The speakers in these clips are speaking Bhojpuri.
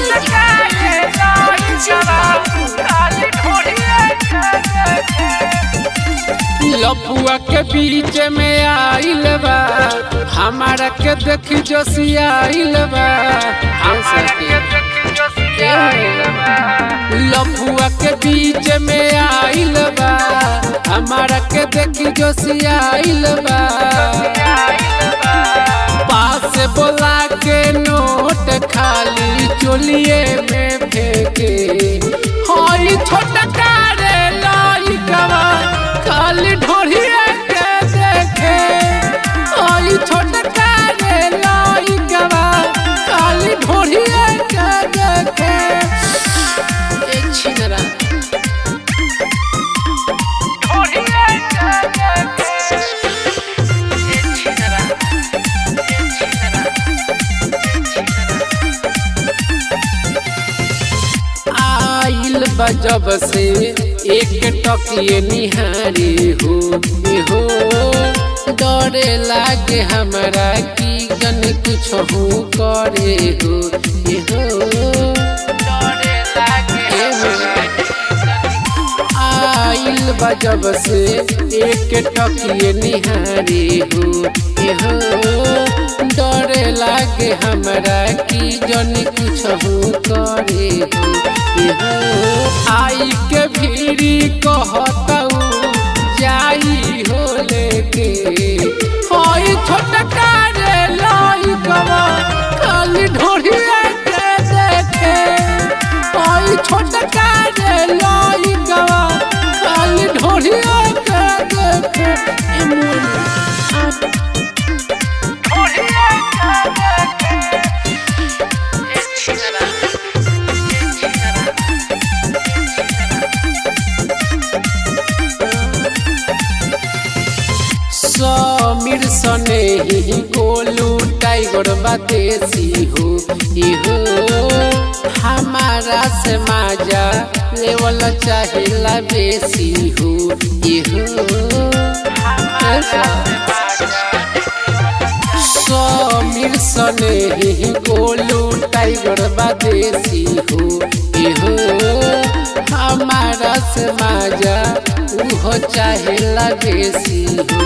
लपुआ के बीच में आइल बा हमारा के देखी जोशियाइल बा लपुआ के बीच में आइल बा हमारा के देखी जोशियाइल बा पास बोला के नोट खाली चोलिए में फेंके हई छोटा कारे लाई कवा खाली ढोढ़िए के देखे हई छोटा कारे लाई कवा खाली ढोढ़िए के देखे ए छिनरा आइल बजब से एक टकिए निहारी हो ए हो डरे लागे हमरा की जन कुछ हो करे हो ए हो डरे लागे आइल बजब से एक टकिए निहारी हो ए हो डरे लागे हमरा की जन कुछ हो करे हो ए हो आई के भीड़ी कहतऊ जाई हो लेके होई छोटा कारे लाई कवा खाली ढोढ़िया के देखे होई छोटा कारे लाई कवा खाली ढोढ़िया के देखे ए मोरी आ समीर सने ही गोलू टाइगर बातेसी हो इहो हमारा से माजा लेवल चाहिला बेसी हो इहो समीर सने ही गोलू टाइगर बातेसी हो इहो हमारा से माजा उहो चाहेला बेसी हो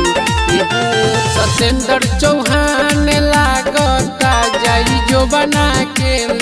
सत्येंद्र चौहान लागता जाई जो बना के